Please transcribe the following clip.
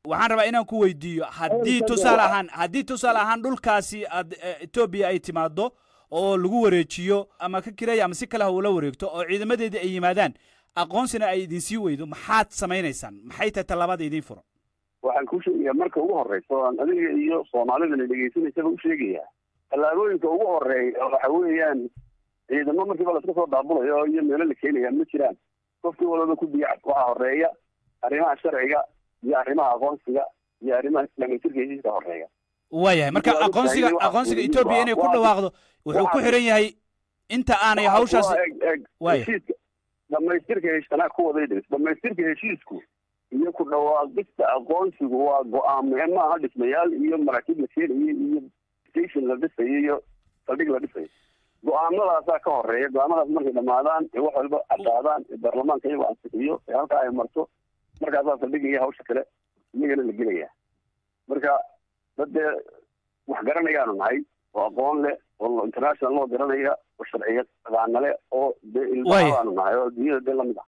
waxaan rabaa inaan ku weydiiyo haddii tusaale ahaan haddii tusaale ahaan dhulkaasi aad etoobiya ay timaado oo lagu wareejiyo ama ka kiraya ama si kale ha ula wareegto oo ciidamadeedii ay yimaadaan aqoonsina ay idinsii weydo maxaad samaynaysaan maxay tahay tallaabada idiin furan waxaan kuu sheegayaa marka ugu horreysa oo aan adiga iyo soomaalidana dhegaysanaysaba u sheegayaa tallaabooyinka ugu horeeya waxa weeyaan ciidamo markiiba laska soo daabulayo iyo meelo la keenaya ma jiraan qofkii walbaba ku biyac waxaa horeeya arrimaha sharciga iyo arrimaha aqoonsiga iyo arrimaha dhamaystirka heshiiska horeeya waayahay marka aqoonsiga aqoonsiga etoobiya inay ku dhawaaqdo wuxuu ku xiran yahay inta aanay hawshaas waaya heshiiska dhamaystirka heshiisanaa ku waday dhis dhamaystirka heshiisku iyo ku dhawaaqista aqoonsigu waa go-aame maaha dhismayaal iyo maraakiib la keenayo iyo station la dhisayo iyo saldhig la dhisayo go-aamadaasaa ka horeeya go-aamadaas markay dhamaadaan ee wax walba caddaadaan ee baarlamaanka iyagoo ansixiyo ee halkaa ay marto markaasaa saldhigaya hawsha kale iyagana la gelaya marka dad dee wax garanayaanu nahay oo aqoon leh oo international loo garanaya oo sharciya taqaana leh oo dee ilmahabaanu nahay oo adduunyada dee lamid ah